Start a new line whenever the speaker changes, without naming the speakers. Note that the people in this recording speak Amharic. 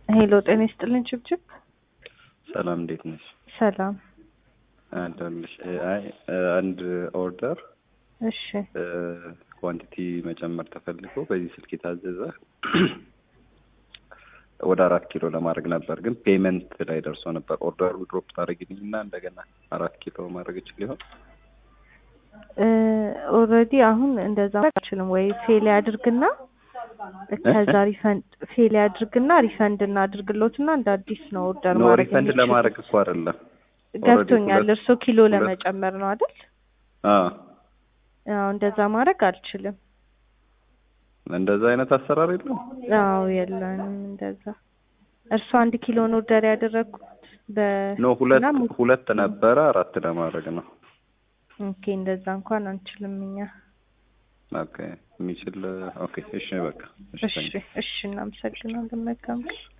ሄሎ ጤና ይስጥልኝ ችብችብ።
ሰላም እንዴት ነሽ?
ሰላም።
አለሁልሽ። አይ አንድ ኦርደር
እሺ
ኳንቲቲ መጨመር ተፈልጎ በዚህ ስልክ የታዘዘ ወደ አራት ኪሎ ለማድረግ ነበር፣ ግን ፔመንት ላይ ደርሶ ነበር። ኦርደሩ ድሮፕ ታደርጊልኝ እና እንደገና አራት ኪሎ ማድረግ እችል ይሆን?
ኦልሬዲ አሁን እንደዛ አልችልም ወይ ፌል ያድርግና ከዛ ሪፈንድ ፌል ያድርግና ሪፈንድ እናድርግሎትና እንደ አዲስ ነው ኦርደር
ኖ
ማድረግ
ሪፈንድ
የሚችሉት።
ለማድረግ እኮ አይደለም።
ገብቶኛል።
ሁለት-
እርሶ ኪሎ
ሁለት-
ለመጨመር ነው አይደል?
አዎ
አዎ እንደዛ ማድረግ አልችልም።
እንደዛ አይነት አሰራር የለም።
አዎ የለንም እንደዛ። እርሶ አንድ ኪሎን ኦርደር ያደረግኩት በ
ኖ ሁለት
እና ሙ-
ሁለት ነበረ አራት ለማድረግ ነው።
ኦኬ እንደዛ እንኳን አንችልም እኛ።
ኦኬ የሚችል ኦኬ እሺ በቃ እሺ
እሺ እሺ እናመሰግናለን። መልካም ቀን።